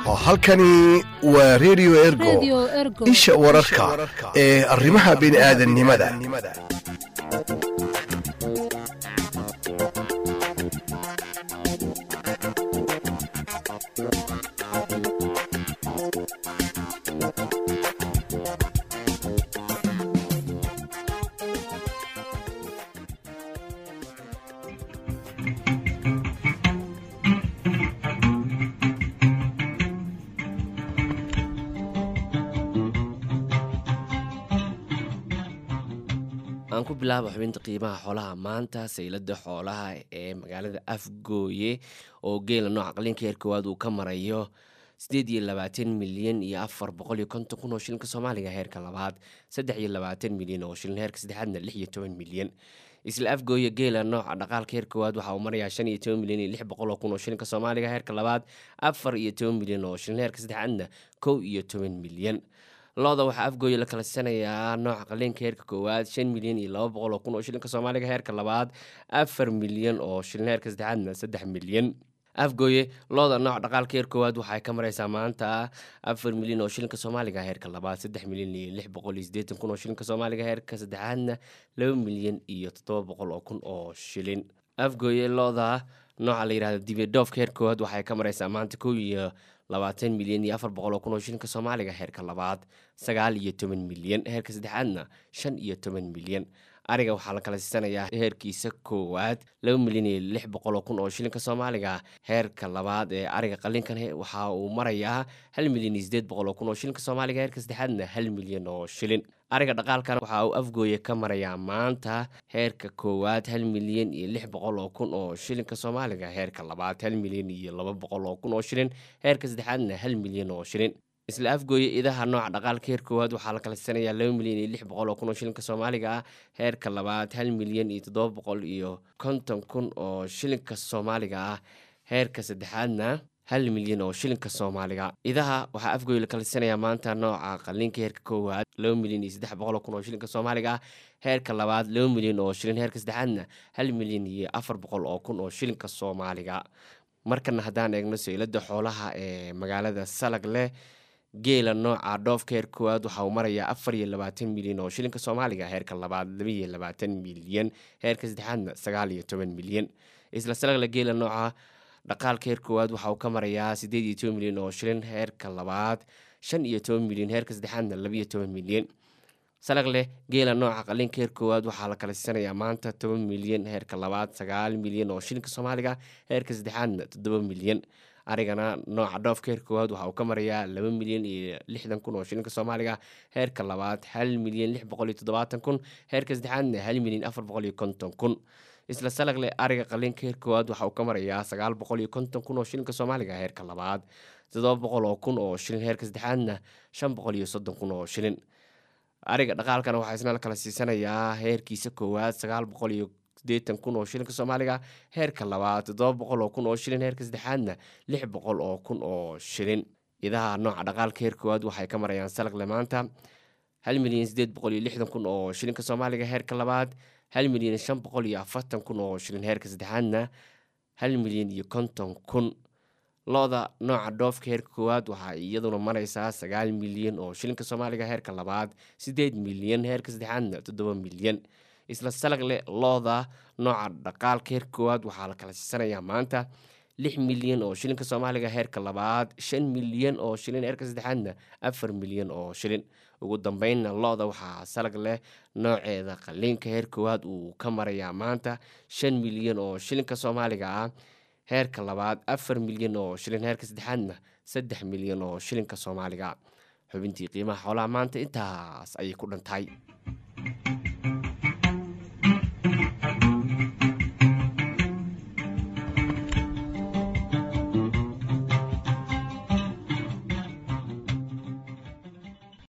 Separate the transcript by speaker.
Speaker 1: halkani waa redio ergo isha wararka ee arrimaha bini'aadannimada
Speaker 2: aan ku bilaaba xubinta qiimaha xoolaha maanta saylada xoolaha ee magaalada afgooye oo geela nooca qaliinka heer koowaad uu ka marayo sideed iyo labaatan milyan iyo afar boqol iyo konton kun oo shilinka soomaaliga heerka labaad saddex iyo labaatan milyan oo shilin heerka saddexaadna lix iyo toban milyan isla afgooye geela nooca dhaqaalka heer koowaad waxa uu marayaa shan iyo toban milyan iyo lix boqol oo kun oo shilinka soomaaliga heerka labaad afar iyo toban milyan oo shilin heerka saddexaadna kow iyo toban milyan looda waxaa afgooye la kala siisanayaa nooca qaliinka heerka koowaad shan milyan iyo laba boqol oo kun oo shilinka soomaaliga heerka labaad afar milyan oo shilin heerka saddexaadna saddex milyan afgooye looda nooca dhaqaalka heer koowaad waxay ka mareysaa maanta afar milyan oo shilinka soomaaliga heerka labaad saddex milyan iyo lix boqol iyo sideetan kun oo shilinka soomaaliga heerka saddexaadna laba milyan iyo toddoba boqol oo kun oo shilin afgooye looda nooca la yirahdo dibedoofka heer koowaad waxay ka mareysaa maanta kow iyo labaatan milyan iyo afar boqol oo kun oo shilinka soomaaliga heerka labaad sagaal iyo toban milyan heerka saddexaadna shan iyo toban milyan ariga waxaa la kala siisanayaa heerkiisa koowaad laba milyan iyo lix boqol oo kun oo shilinka soomaaliga heerka labaad ee ariga qalinkan waxa uu marayaa hal milyan iyo sideed boqol oo kun oo shilinka soomaaliga heerka saddexaadna hal milyan oo shilin ariga dhaqaalkan waxa uu afgooye ka marayaa maanta heerka koowaad hal milyan iyo lix boqol oo kun oo shilinka soomaaliga heerka labaad hal milyan iyo laba boqol oo kun oo shilin heerka saddexaadna hal milyan oo shilin isla afgooye idaha nooca dhaqaalka heer koowaad waxaa la kala siisanayaa laba milyan iyo lix boqol oo kun oo shilinka soomaaliga ah heerka labaad hal milyan iyo toddoba boqol iyo konton kun oo shilinka soomaaliga ah heerka saddexaadna hal milyan oo shilinka soomaaliga idaha waxaa afgooye la kala siisanayaa maanta nooca qaliinka heerka koowaad laba milyan iyo saddex boqol oo kun oo shilinka soomaaliga ah heerka labaad laba milyan oo shilin heerka saddexaadna hal milyan iyo afar boqol oo kun oo shilinka soomaaliga markana haddaan eegno saylada xoolaha ee magaalada salag leh geela nooca dhoofka heer koowaad waxa uu marayaa afar iyo labaatan milyan oo shilinka soomaaliga heerka labaad laba iyo labaatan milyan heerka saddexaadna sagaal iyo toban milyan isla salagle geela nooca dhaqaalka heer koowaad waxa uu ka marayaa sideed iyo toban milyan oo shilin heerka labaad shan iyo toban milyan heerka saddexaadna laba iyo toban milyan salagleh geela nooca qalinka heer koowaad waxaa la kala siisanayaa maanta toban milyan heerka labaad sagaal milyan oo shilinka soomaaliga heerka saddexaadna toddoba milyan arigana nooca dhoofka heer koowaad waxa uu ka marayaa laba milyan iyo lixdan kun oo shilinka soomaaliga heerka labaad hal milyan lix boqol iyo toddobaatan kun heerka saddexaadna hal milyan afar boqol iyo konton kun isla salagle ariga qalinka heer koowaad waxa uu ka marayaa sagaal boqol iyo konton kun oo shilinka soomaaliga heerka labaad toddoba boqol oo kun oo shilin heerka saddexaadna shan boqol iyo soddon kun oo shilin ariga dhaqaalkana waxaa isna la kala siisanayaa heerkiisa koowaad sagaal boqol iyo sideetan kun oo shilinka soomaaliga heerka labaad toddoba boqol oo kun oo shilin heerka saddexaadna lix boqol oo kun oo shilin idaha nooca dhaqaalka heer koowaad waxay ka marayaan salagle maanta hal milyan sideed boqol iyo lixdan kun oo shilinka soomaaliga heerka labaad hal milyan shan boqol iyo afartan kun oo shilin heerka saddexaadna hal milyan iyo konton kun looda nooca dhoofka heerka koowaad waxaa iyaduna mareysaa sagaal milyan oo shilinka soomaaliga heerka labaad sideed milyan heerka saddexaadna toddoba milyan isla salagle looda nooca dhaqaalka heerka koowaad waxaa la kala siisanayaa maanta lix milyan oo shilinka soomaaliga heerka labaad shan milyan oo shilin heerka saddexaadna afar milyan oo shilin ugu dambeynna looda waxaa salag leh nooceeda qaliinka heer koowaad uu ka marayaa maanta shan milyan oo shilinka soomaaliga ah heerka labaad afar milyan oo shilin heerka saddexaadna saddex milyan oo shilinka soomaaliga xubintii qiimaha xoolaha maanta intaas ayay ku dhantahay